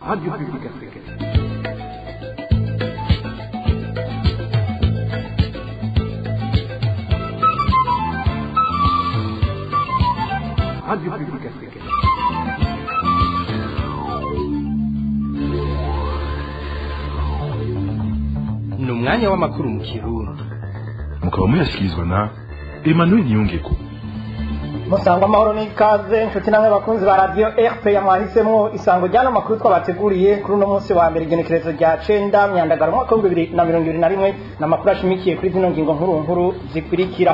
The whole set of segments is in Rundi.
Radio Publique Africaine. Radio Publique Africaine. ni umwanya w'amakuru mu kirundi mukaba muyashyikirizwa na emmanuel niyongeko musangwa amahoro n'ikaze inshuti namwe bakunzi ba radiyo rpa mwahisemo isango ry'ano makuru twabateguriye kuri uno munsi wa mbere igenekerezo rya cenda myandagaro umwaka w'ibihumbi bibiri na mirongo ibiri na rimwe ni amakuru ashimikiye kuri zino ngingo nkuru nkuru zikurikira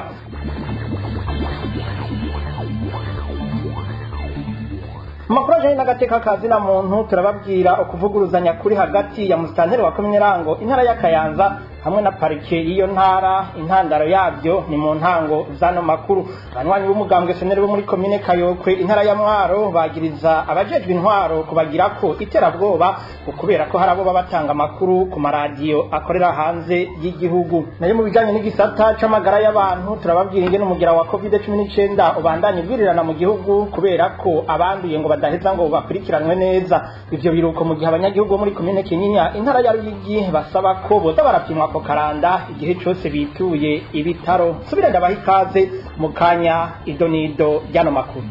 amakuru ajanye n'agateka ka zina muntu turababwira ukuvuguruzanya kuri hagati ya musitanteri wa komine rango intara y'akayanza hamwe na parike y'iyo ntara intandaro yabyo ni mu ntango z'ano makuru abanywanyi b'umugambwe seneri bo muri komine kayokwe intara ya mwaro bagiriza abajejwe intwaro kubagira ko iterabwoba kubera ko hari abo baba batanga amakuru ku maradiyo akorera hanze y'igihugu nayo mu bijanye n'igisata c'amagara y'abantu turababwira ingene umugira wa covid cumi n'icenda ubandanya ubwirirana mu gihugu kubera ko abanduye ngo badaheza ngo bakurikiranwe neza ivyo biruko mu gihe abanyagihugu bo muri komine kinyinya intara ya ruyigi basaba ko boza barapimwa ako karanda igihe cose bituye ibitaro subire ndabaha ikaze mu kanya ido n'ido ry'ano makuru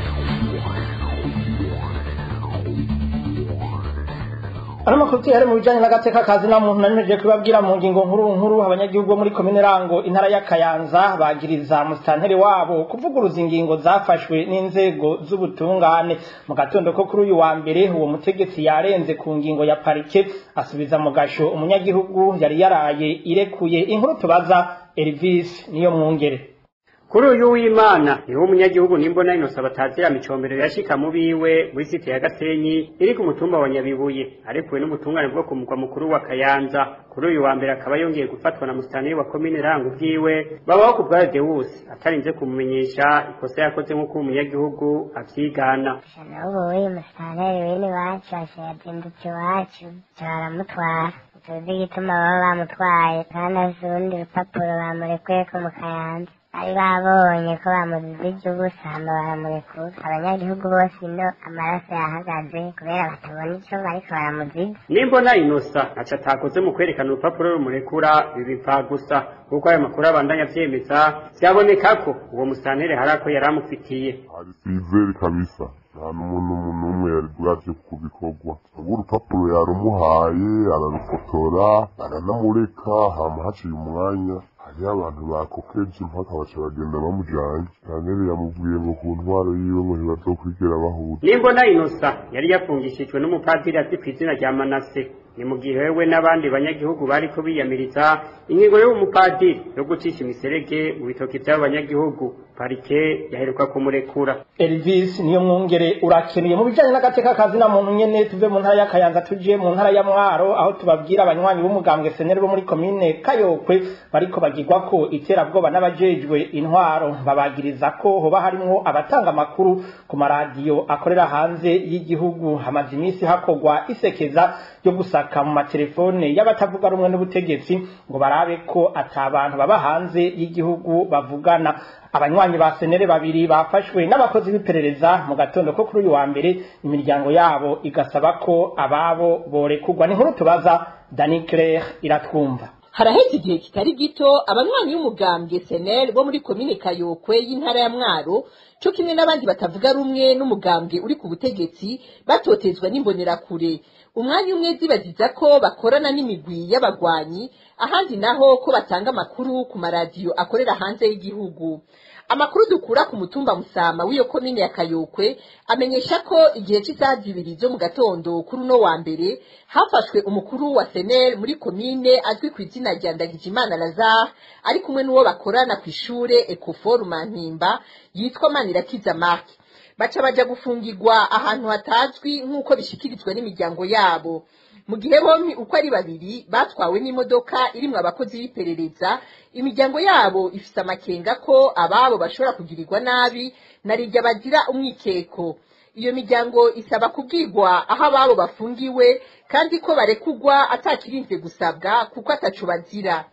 ano makuru tuyare mu bijanye n'agateka kazi na muntu nanimeje kubabwira mu ngingo nkuru nkuru abanyagihugu bo muri komine rango intara y'akayanza bagiriza musitanteri wabo kuvuguruza ingingo zafashwe n'inzego z'ubutungane mu gatondo ko kuri uyu wa mbere uwo mutegetsi yarenze ku ngingo ya parike asubiza mu gasho umunyagihugu yari yaraye irekuye inkuru tubaza Elvis niyo mwungere kuri uyu w'imana niwo umunyagihugu nimbona inosa batazira micombero yashika mu biwe muri site ya gasenyi iri ku mutumba wa nyabibuye arekuwe n'ubutungane bwo ku mugwa mukuru wa kayanza kuri uyu wa mbere akaba yongeye gufatwa na musitani wa komine rango ubwiwe babaho ku bwa dewusi atarinze kumumenyesha ikosa yakoze nk'uko umunyagihugu avyigana n'ubu uyu musitanteri w'ini wacu yazindutse iwacu baramutwara tuzi igituma baba bamutwaye kandi azi urundi rupapuro bamurekuyeko mu kayanza bari babonye ko bamuzize iby'ubusa hama baramurekura abanyagihugu bose ino amaraso yahagaze kubera batabona ico bariko baramuziga nimbona inosa ntaco atakoze mu kwerekana urupapuro rumurekura bibipfa gusa kuko ayo makuru abandanya avyemeza vyaboneka ko uwo musitanteri hari ako yari amufitiye hari sizeri kabisa nta n'umuntu n'umwe yari bwaje kubikorwa ubu urupapuro yarumuhaye ararufotora aranamureka hama haciye umwanya hariho abantu bakokeje impaka baca bagenda bamujanye sitanteri yamubwiye ngo ku ntwaro yiwe ngo ntibazokwigera bahuza nimbona inosa yari yafungishijwe n'umupadiri azi kw'izina rya manase ni mu gihe wewe n'abandi banyagihugu bariko biyamiriza ingingo y'uwo mupadiri yo gucisha imiserege mu bitoki vy'abo banyagihugu parike yaheruka kumurekura Elvis niyo mwungere urakenuye mu bijanye n'agateka kazi na muntu nyene tuve mu ntara y'akayanza tuje mu ntara ya mwaro aho tubabwira abanywanyi b'umugambwe seneri bo muri komine kayokwe bariko bagirwa ko iterabwoba n'abajejwe intwaro babagiriza ko hoba harimwo abatanga amakuru ku maradiyo akorera hanze y'igihugu hamaze iminsi hakorwa isekeza ryo gusaka mu matelefone y'abatavuga rumwe n'ubutegetsi ngo barabe ko ata abantu baba hanze y'igihugu bavugana abanywanyi ba senere babiri bafashwe n'abakozi b'iperereza mu gatondo ko kuri uyu wa mbere imiryango yabo igasaba ko ababo borekurwa ni nkuru tubaza Dani Claire iratwumva haraheze igihe kitari gito abanywanyi b'umugambwe senel bo muri komine kayokwe y'intara ya mwaro co kimwe n'abandi batavuga rumwe n'umugambwe uri ku butegetsi batotezwa n'imbonerakure umwanya umwe zibaziza ko bakorana n'imigwi y'abagwanyi ahandi naho ko batanga amakuru ku maradiyo akorera hanze y'igihugu amakuru dukura ku mutumba musama w'iyo komine ya kayokwe amenyesha ko igihe cy'isaha zibiri zo mu gatondo kuri uno wa mbere hafashwe umukuru wa senel muri komine azwi ku izina rya ndagijimana lazare ari kumwe n'uwo bakorana ku ishure ecofor mantimba yitwa manirakiza mark baca baja gufungirwa ahantu hatazwi nk'uko bishikirizwa n'imiryango yabo mu gihe bompi uko ari babiri batwawe n'imodoka irimwo abakozi b'iperereza imiryango yabo ifise amakenga ko ababo bashobora kugirirwa nabi narirya bagira umwikeko iyo miryango isaba kubwirwa aho ababo bafungiwe kandi ko barekugwa atakirinze gusabwa kuko ataco bazira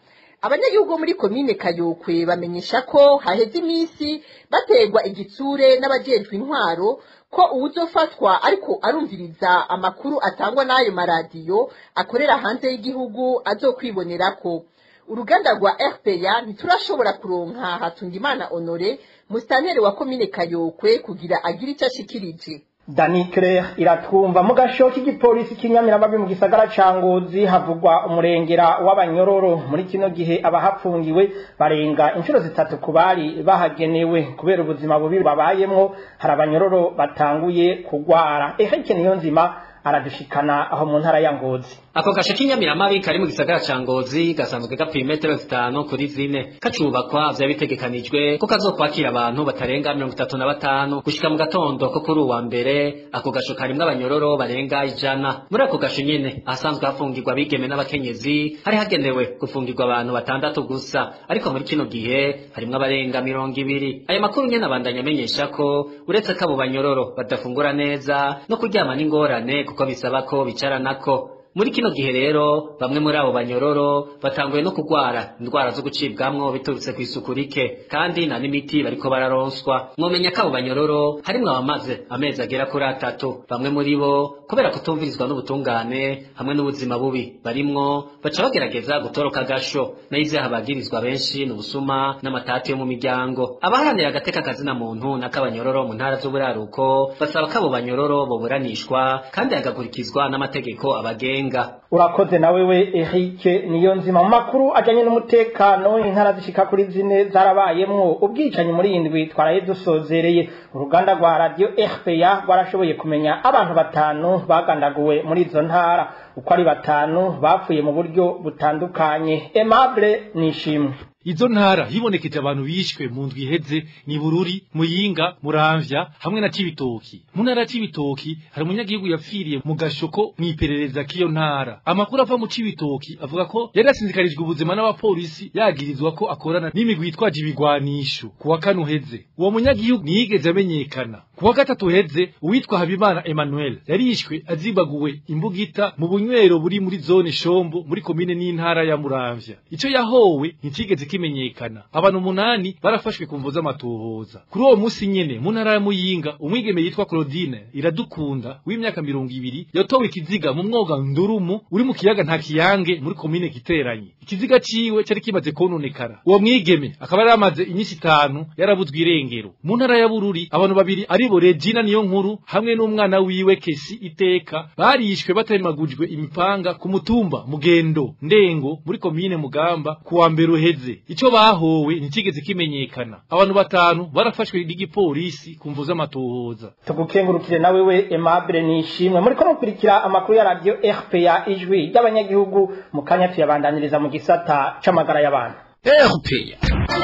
abanyagihugu bo muri komine kayokwe bamenyesha ko haheze iminsi baterwa igitsure n'abajejwe intwaro ko uwuzofatwa ariko arumviriza amakuru atangwa n'ayo maradiyo akorera hanze y'igihugu azokwibonerako uruganda rwa rpa ntiturashobora kuronka hatungimana honore musitanteri wa komine kayokwe kugira agire icyo ashikirije Dani Claire iratwumva mu gasho k'igipolisi k'inyamiramabi mu gisagara ca Ngozi havugwa umurengera w'abanyororo muri kino gihe abahafungiwe barenga inshuro zitatu ku bari bahagenewe kubera ubuzima bubi babayemwo hari abanyororo batanguye kugwara eheke niyo nzima aradushikana aho mu ntara ya Ngozi ako gasho k'inyamiramabi kari mu gisagara ca ngozi gasanzwe gapima metero zitanu kuri zine kacubakwa vyari bitegekanijwe ko kazokwakira abantu batarenga mirongo itatu na batanu gushika mu gatondo ko kuri uwa mbere ako gasho karimwo abanyororo barenga ijana muri ako gasho nyene ahasanzwe hafungirwa abigeme n'abakenyezi hari hagenewe gufungirwa abantu batandatu gusa ariko muri kino gihe harimwo abarenga mirongo ibiri ayo makuru nyene abandanya amenyesha ko uretse ko abo banyororo badafungura neza no kuryama n'ingorane kuko bisaba ko bicaranako muri kino gihe rero bamwe muri abo banyororo batanguye no kugwara indwara zo gucibwamwo biturutse kw'isuku rike kandi na n'imiti bariko bararonswa mwomenya ko abo banyororo harimwo abamaze amezi agera kuri atatu bamwe muri bo kubera kutumvirizwa n'ubutungane hamwe n'ubuzima bubi barimwo baca bagerageza gutoroka agasho nayo ivyaha bagirizwa benshi ni ubusuma n'amatati yo mu miryango abaharanira agateka kazina muntu n'akabanyororo mu ntara z'uburaruko basaba ko abo banyororo boburanishwa kandi hagakurikizwa n'amategeko abagenga urakoze na wewe Eric niyo nzima mu makuru ajanye n'umutekano intara zishika kuri zine zarabayemwo ubwicanyi muri indwi twaraye dusozereye uruganda rwa radio RPA rwarashoboye kumenya abantu batanu bagandaguwe muri izo ntara uko ari batanu bapfuye mu buryo butandukanye Aimable Nishimwe izo ntara hibonekeje abantu bishwe mu ndwi iheze ni bururi muyinga muramvya hamwe na cibitoki mu ntara ya cibitoki hari umunyagihugu yapfiriye mu gashoko mw'iperereza k'iyo ntara amakuru ava mu cibitoki avuga ko yari yasinzikarijwe ubuzima n'abapolisi yagirizwa ko akorana n'imigwi yitwaje ibigwanisho ku wa kane uheze uwo munyagihugu ntiyigeze amenyekana ku wa gatatu uheze uwitwa habimana emmanuel yarishwe azibaguwe imbugita mu bunywero buri muri zone shombo muri komine n'intara ya muramvya ico yahowe nticigeze kimenyekana abantu umunani barafashwe ku mvu z'amatohoza kuri uwo musi nyene mu ntara ya muyinga umwigeme yitwa claudine iradukunda w'imyaka mirongo ibiri yatowe ikiziga mu mwoga ndurumu uri mu kiyaga nta kiyange muri komine giteranye ikiziga ciwe cari kimaze kononekara uwo mwigeme akaba yari amaze inyisi itanu yarabuzwe irengero mu ntara ya bururi abantu babiri aribo regina niyo nkuru hamwe n'umwana wiwe kesi iteka barishwe batemagujwe imipanga ku mutumba mugendo ndengo muri komine mugamba ku wa mbere uheze ico bahowe ntikigeze kimenyekana abantu batanu barafashwe n'igipolisi ku mvu z'amatohoza tugukengurukire na wewe Aimable Nishimwe muri ko mukurikira amakuru ya radio RPA ijwi ry'abanyagihugu mu kanya tuyabandaniriza mu gisata c'amagara y'abantu RPA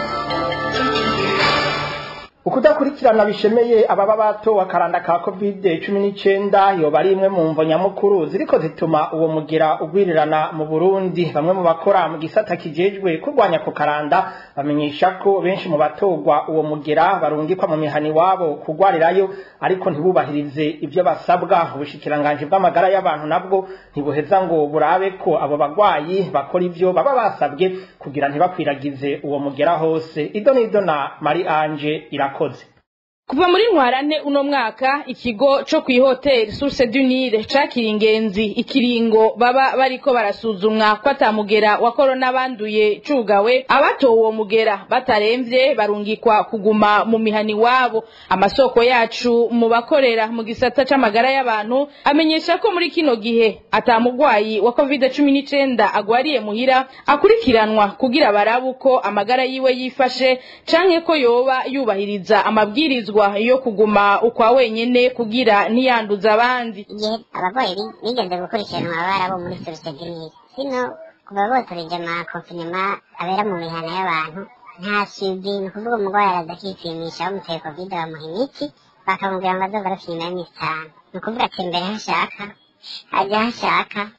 ukudakurikirana bishemeye ababa batowe akaranda ka covid cumi n'icenda yoba ari imwe mu mvo nyamukuru ziriko zituma uwo mugira ugwirirana mu burundi bamwe mu bakora mu gisata kijejwe kurwanya ku karanda bamenyesha ko benshi mu batorwa uwo mugira barungikwa mu mihani wabo kugwarirayo ariko ntibubahirize ivyo basabwa ubushikiranganji bw'amagara y'abantu nabwo ntibuheza ngo burabe ko abo bagwayi bakora ivyo baba basabwe kugira ntibakwiragize uwo mugera hose ido n'ido na mari anje irakoze kuva muri ntwarane uno mwaka ikigo co kw'ihoteli source du nile cakira ingenzi ikiringo baba bariko barasuzumwa ko atamugera wa korona banduye cugawe abatowe uwo mugera bataremvye barungikwa kuguma mu mihani wabo amasoko yacu mu bakorera mu gisata c'amagara y'abantu amenyesha ko muri kino gihe atamugwayi wa covid cumi n'icenda agwariye muhira akurikiranwa kugira barabe uko amagara yiwe yifashe canke ko yoba yubahiriza amabwirizwa yo kuguma ukwa wenyene kugira ntiyanduza abandi igihe abarwayi bigeze gukurikiranwa baba bo muri sosiyete sino kuva botoreje amakonfinema abera mu mihana y'abantu nta suivi ni ukuvuga umurwayi araza akipimisha bamuteye covid bamuha imiti bakamubwira ngo azoga arapima iminsi itanu ni ukuvuga ati mbere hashaka ajya hashaka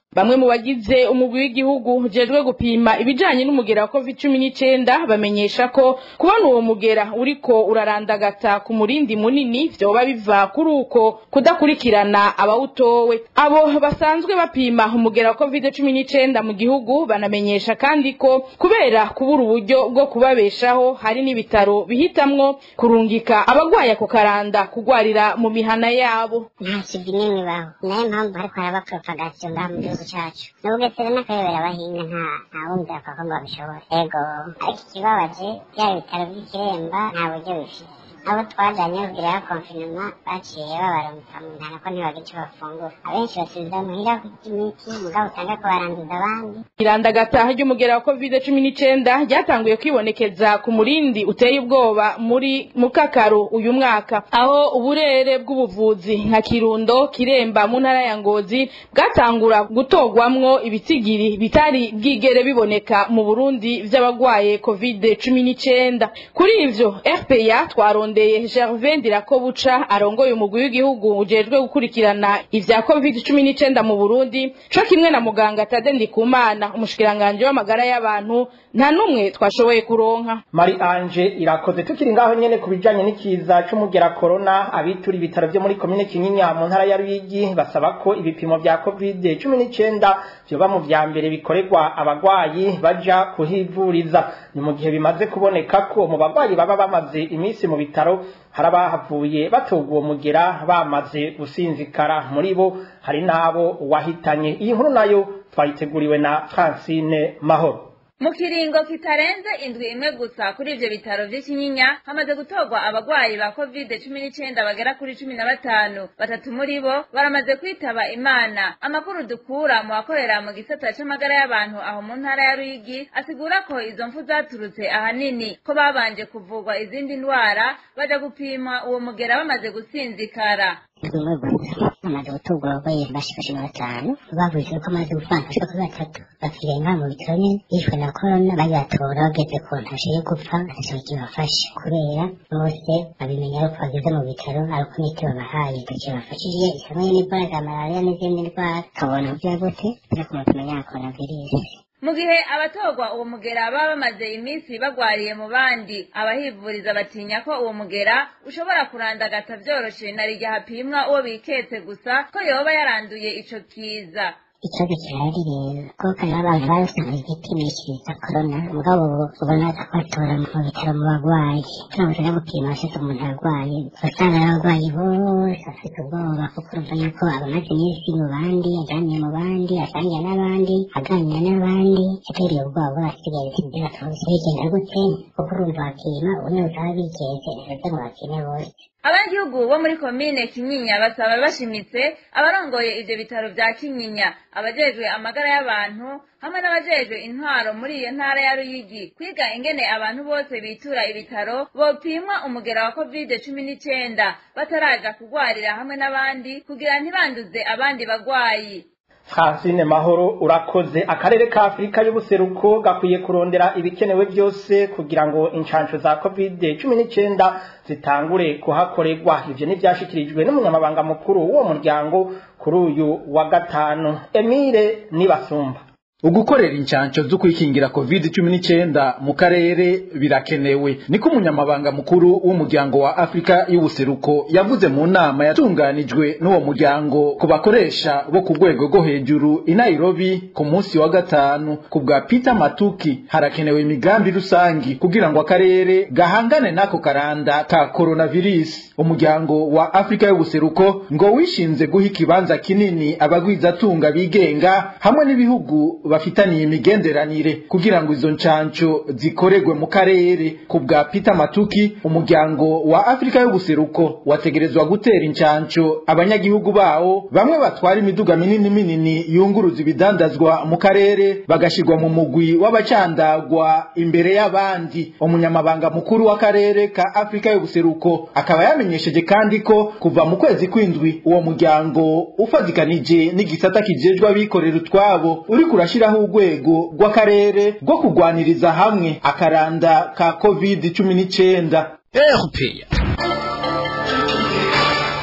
bamwe mu bagize umugwi w'igihugu ujejwe gupima ibijanye n'umugera wa covid cumi n'icenda bamenyesha ko kubona uwo mugera uriko urarandagata ku murindi munini vyoba biva kuri uko kudakurikirana abawutowe abo basanzwe bapima umugera wa covid cumi n'icenda mu gihugu banamenyesha kandi ko kubera kubura uburyo bwo kubabeshaho hari n'ibitaro bihitamwo kurungika abagwaye ako karanda kugwarira mu mihana yabo nta kivi n'imwe ibaho nayo mpamvu hariko haraba propagation ngaha mu gihugu cacu n'ubugesera n'akayobera abahinga nta nta wumvira ko ngo babishobore ego ariko ikibabaje byaba ibitaro vy'ikiremba nta buryo bifise abo twajanye kugira ya konfinema baciye babarungika mu ntara ko ntibagira ico bafungura abenshi basubiza muhira kurya imiti mugabo usanga ko baranduza abandi irandagata ry'umugera wa covid cumi n'icenda ryatanguye kwibonekeza ku murindi uteye ubwoba muri mukakaro uyu mwaka aho uburere bw'ubuvuzi nka kirundo kiremba mu ntara ya ngozi bwatangura gutorwamwo ibitsigiri bitari bwigere biboneka mu burundi vy'abagwaye covid cumi n'icenda kuri ivyo rpa twarondeye gervin ndirakobuca arongoye umugwi w'igihugu ujejwe gukurikirana ivya covid cumi n'icenda mu burundi co kimwe na muganga tade ndikumana umushikiranganji w'amagara y'abantu nta n'umwe twashoboye kuronka mari anje irakoze tukiri ngaho nyene ku bijanye n'ikiza c'umugera corona abitura ibitaro vyo muri komine kinyinya mu ntara ya ruyigi basaba ko ibipimo vya covid cumi n'icenda vyoba mu vya mbere bikorerwa abagwayi baja kuhivuriza ni mu gihe bimaze kuboneka ko mu bagwayi baba bamaze iminsi mu bitaro hari abahavuye batogwa uwo mugera bamaze gusinzikara muri bo hari n'abo wahitanye iyi nkuru nayo twayiteguriwe na francine mahoro mu kiringo kitarenze indwi imwe gusa kuri ivyo bitaro vy'ikinyinya hamaze gutorwa abagwayi ba covid cumi n'icenda bagera kuri cumi na batanu batatu muri bo baramaze kwitaba imana amakuru dukura mu bakorera mu gisata c'amagara y'abantu aho mu ntara ya ruyigi asigura ko izo mfu zaturutse ahanini ko babanje kuvurwa izindi ndwara baja gupima uwo mugera bamaze gusinzikara tumwe gusa bamaze gutorwa abarwayi bashika cumi na batanu bavuze ko amaze gupfana bashika kuri batatu bapfiriye ngaha mu bitaro nyene bishwe na korona bari batora bageze ku ntashe yo gupfa atashaka kibafasha kubera bose babimenya ari uko bageze mu bitaro ari uko imiti babahaye itakibafashije isamwe n'indwara za malariya n'izindi ndwara kabona uburyo gute byo kumupima ya coronavirus mu gihe abatorwa uwo mugera baba bamaze iminsi bagwariye mu bandi abahivuriza batinya ko uwo mugera ushobora kurandagata vyoroshe na rirya hapimwa uwo biketse gusa ko yoba yaranduye ico kiza ikibazo kirahari rero kuko hari abantu basanzwe bipimishiriza korona mugabo ubona batora mu bitaro mu bagwayi turamutse no gupima abashitse umuntu arwaye usanga ari abagwayi bose bafite ubwoba kuko urumva yuko abamaze iminsi mu bandi aganira mu bandi asangira n'abandi aganira n'abandi yatereye ubwoba bw'abasigaye sinzi batuzi bigenda gute kuko urumva bapima ubundi butaba bigeze ntibeze ngo bapime bose abanyagihugu bo muri komine kinyinya basaba bashimitse abarongoye ivyo bitaro vya kinyinya abajejwe amagara y'abantu hamwe n'abajejwe intwaro muri iyo ntara ya ruyigi kwiga ingene abantu bose bitura ibitaro bopimwa umugera wa covid cumi n'icenda bataraja kugwarira hamwe n'abandi kugira ntibanduze abandi bagwayi francine mahoro urakoze akarere ka afurika y'ubuseruko gakwiye kurondera ibikenewe byose kugira ngo inshansho za covid cumi n'icyenda zitangure kuhakorerwa ibyo ntibyashyikirijwe n'umunyamabanga mukuru w'uwo muryango kuri uyu wa gatanu emile nibasumba ugukorera inshansho zo kwikingira covid cumi n'icyenda mu karere birakenewe niko umunyamabanga mukuru w'umuryango wa afurika y'ubuseruko yavuze mu nama yatunganijwe n'uwo muryango ku bakoresha bo ku rwego rwo hejuru i nairobi ku munsi wa gatanu ku bwa peter matuki harakenewe imigambi rusangi kugira ngo akarere gahangane n'ako karanda ka coronavirus umuryango wa afurika y'ubuseruko ngo wishinze guha ikibanza kinini abagwizatunga bigenga hamwe n'ibihugu bafitaniye imigenderanire kugira ngo izo ncanco zikoregwe mu karere ku bwa Peter Matuki umuryango wa Afrika y'ubuseruko wategerezwa gutera incanco abanyagihugu bawo bamwe batwara imiduga minini minini yunguruza ibidandazwa mu karere bagashirwa mu mugwi w'abacandagwa imbere y'abandi umunyamabanga mukuru w'akarere ka Afrika y'ubuseruko akaba yamenyesheje kandi ko kuva mu kwezi kwindwi uwo muryango ufatikanije n'igisata kijejwe abikorera utwabo uri kurashira gushyiraho urwego rw'akarere rwo kurwaniriza hamwe akaranda ka covid cumi n'icyenda erupeya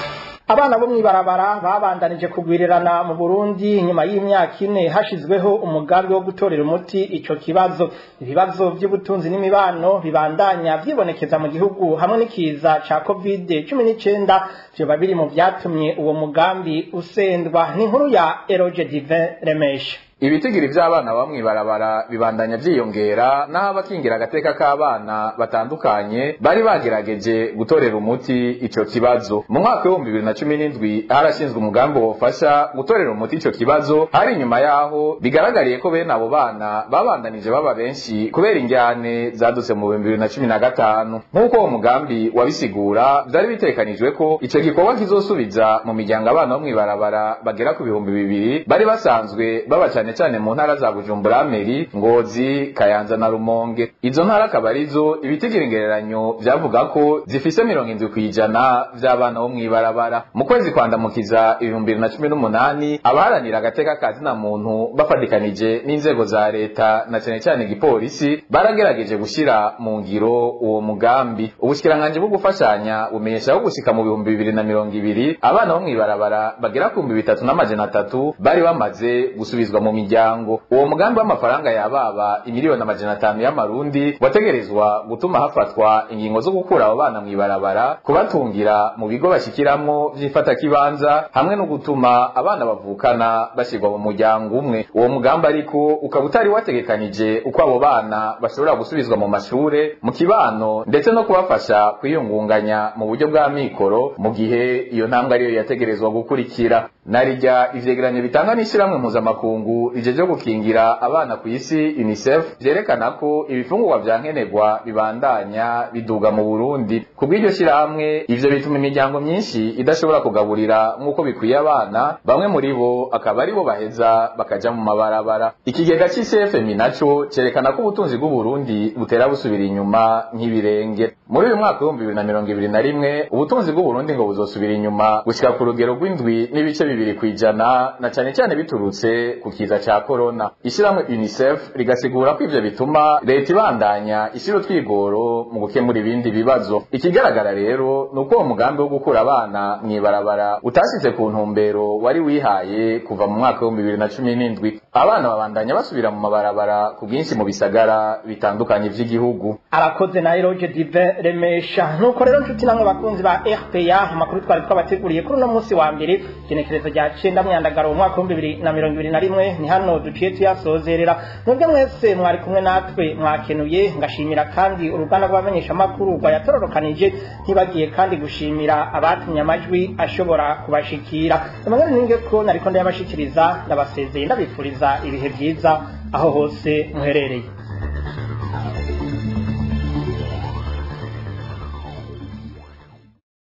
abana bo mw'ibarabara babandanije kugwirirana mu Burundi nyuma y'imyaka ine hashizweho umugambi wo gutorera umuti ico kibazo ibibazo by'ubutunzi n'imibano bibandanya vyibonekeza mu gihugu hamwe n'ikiza ca covid 19 vyoba biri mu vyatumye uwo mugambi usendwa ni inkuru ya Eroge Divin Remesha ibitigiri vy'abana bamwe barabara bibandanya vyiyongera naho abakingira agateka k'abana batandukanye bari bagerageje gutorera umuti ico kibazo mu mwaka w'ibihumbi bibiri na cumi n'indwi harashinzwe umugambi wofasha gutorera umuti ico kibazo hari inyuma yaho bigaragariye ko bene abo bana babandanije baba benshi kubera injyane zadutse mu bihumbi bibiri na cumi na gatanu nk'uko uwo mugambi wabisigura vyari bitekanijwe ko ico gikorwa kizosubiza mu miryango abana bo mw'ibarabara bagera ku bihumbi bibiri bari basanzwe baba cane cane mu ntara za Bujumbura Meri Ngozi Kayanza na Rumonge izo ntara akaba arizo ibitigiri ingereranyo vyavuga ko zifise mirongo indwi kw'ijana vy'abana bo mw'ibarabara mu kwezi kwandamukiza ibihumbi bibiri na cumi n'umunani abaharanira agateka ka zina muntu bafatikanije n'inzego za leta na cane cane igipolisi baragerageje gushira mu ngiro uwo mugambi ubushikiranganji bwo gufashanya bumenyesha ko gushika mu bihumbi bibiri na mirongo ibiri abana bo mw'ibarabara bagera ku bihumbi bitatu n'amajana atatu bari bamaze gusubizwa mu miryango uwo mugambi w'amafaranga yababa imiliyoni amajana atanu y'amarundi wategerezwa gutuma hafatwa ingingo zo gukura abo bana mw'ibarabara kubatungira mu bigo bashikiramwo vy'ifatakibanza hamwe no gutuma abana bavukana bashirwa mu muryango umwe uwo mugambi ariko ukaba utari wategekanije uko abo bana bashobora gusubizwa mu mashure mu kibano ndetse no kubafasha kwiyungunganya mu buryo bwa mikoro mu gihe iyo ntambwe ariyo yategerezwa gukurikira narirya ivyegeranyo bitanga n'ishirahamwe mpuzamakungu rijeje gukingira abana ku isi UNICEF vyerekana ko ibifungurwa vya nkenerwa bibandanya biduga mu Burundi kubw'iryo shirahamwe ivyo bituma imiryango myinshi idashobora kugaburira nk'uko bikwiye abana bamwe muri bo akaba aribo baheza bakaja mu mabarabara ikigega c'ICFM naco cerekana ko ubutunzi bw'u Burundi butera busubira inyuma nk'ibirenge muri uyu mwaka w'ibihumbi bibiri na mirongo ibiri na rimwe ubutunzi bw'u Burundi ngo buzosubira inyuma gushika ku rugero rw'indwi n'ibice bibiri kw'ijana na cane cane biturutse ku kiza ca corona ishyirahamwe UNICEF rigasigura ko ivyo bituma leta ibandanya ishira utwigoro mu gukemura ibindi bibazo ikigaragara rero ni uko uwo mugambi wo gukura abana mw'ibarabara utashize ku ntumbero wari wihaye kuva mu mwaka w'ibihumbi bibiri na cumi n'indwi abana babandanya basubira mu mabarabara ku bwinshi mu bisagara bitandukanye vy'igihugu arakoze na Eroge Dive Remesha nuko rero nshuti namwe bakunzi ba RPA amakuru twari twabateguriye kuri uno munsi wa mbere genekerezo rya cenda myandagaro mu mwaka w'ibihumbi bibiri na mirongo ibiri na rimwe ni hano duciye tuyasozerera mwebwe mwese mwari kumwe natwe mwakenuye ngashimira kandi uruganda rw'abamenyeshamakuru rwayatororokanije ntibagiye kandi gushimira abatumye amajwi ashobora kubashikira amagana ninge ko nariko ndayabashikiriza ndabasezeye ndabifuriza ibihe vyiza aho hose muherereye